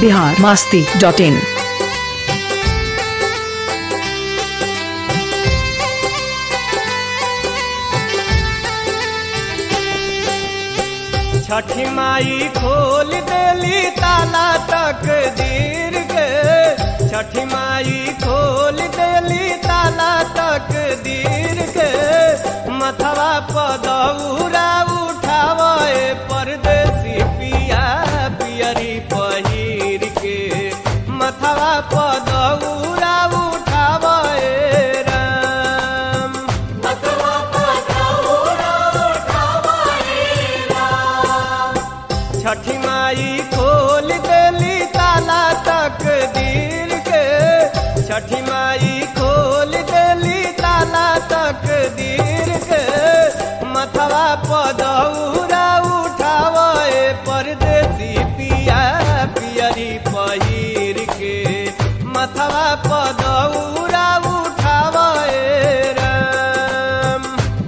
Bihar Masti dot in छठी माई खोल देली ताला तक दीर के छठी माई खोल देली ताला तक दीर के मथवा पदौरा उठावे परदेसी पिया पियरी पहिर के मथवा पदौरा उठावे राम छठी माई खोल देली ताला तक दीर के छठी माई खोल देली ताला तक दीर के मथवा पदौरा उठावे परदेसी पिया पियरी पहिर के मथवा पदौरा उठावे राम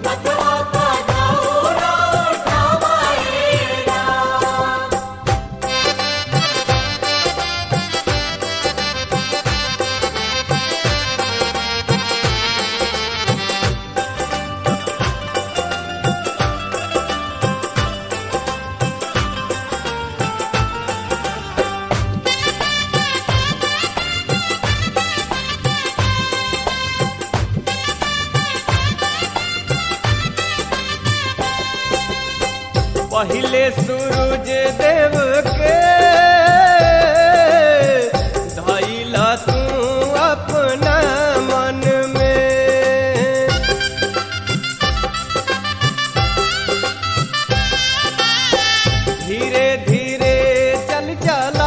पहिले सूरज देव के धैला तू अपना मन में धीरे धीरे चल चला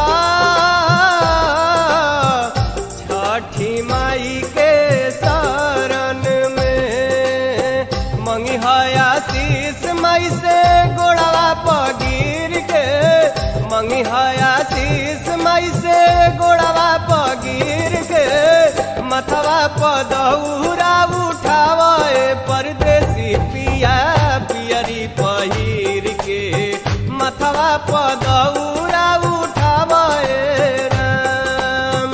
छठी माई के शरण में मंगी आशीष माई से गोड़वा पगीर के मंगी आशीष माई से गोड़वा पगीर के मथवा पदौरा उठावे परदेसी पिया पियरी पहिर के मथवा पदौरा उठावे राम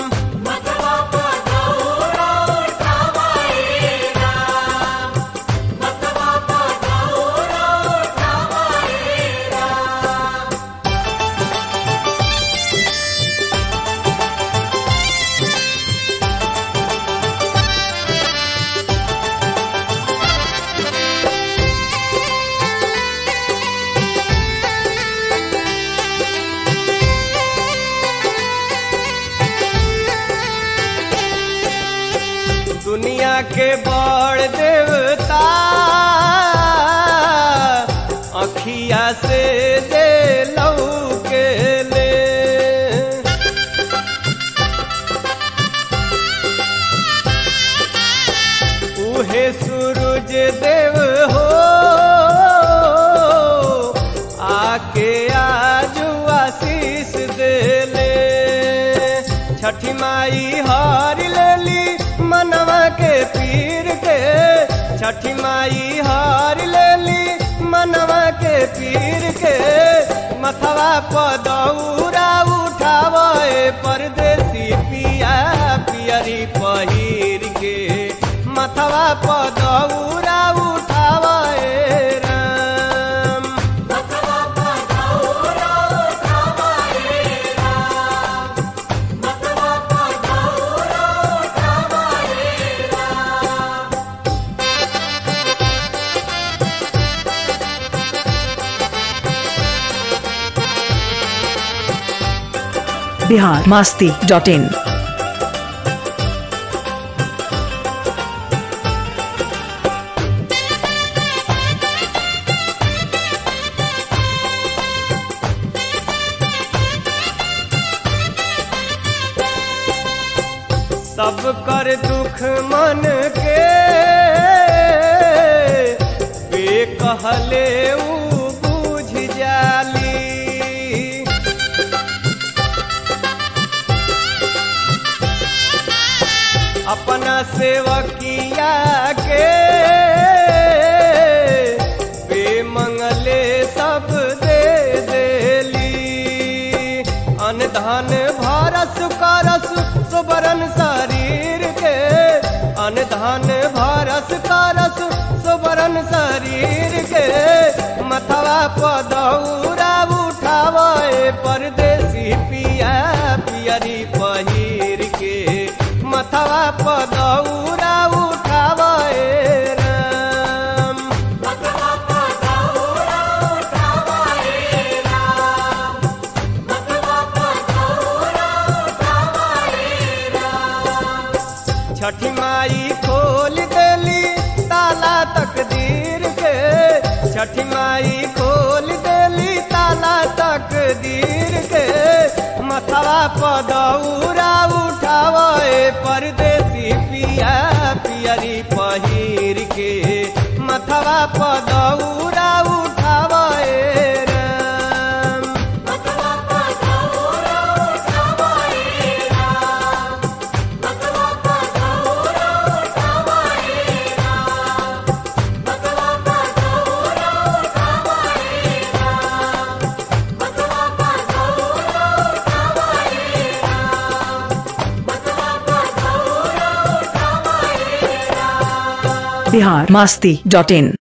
दुनिया के बड़ देवता अखिया से दे लऊ के ले उहे सूरज देव हो आके आजू आशीष देले छठी माई हार लेली मनवा के पीर के छठी माई हार लेली मनवा के पीर के मथवा पदौरा उठावे परदेसी पिया पियरी पहिर के मथवा पदौरा उठावे राम बिहार मास्ती डॉट इन सब कर दुख मन के वे कहले ऊ बुझ जाली अपना सेवकिया के वे मंगले सब दे देली अन धन भ धन भरस करस सोबरन शरीर के मथवा पदौरा उठावे परदेसी पिया पियरी पहिर के मथवा पदौरा उठावे राम छठी माई खोल देली ताला तकदीर के छठी माई खोल देली ताला तकदीर के मथवा पदौरा उठावे परदेसी पिया पियरी पहिर के मथवा पदौरा उठावे राम बिहार मास्ती डॉट इन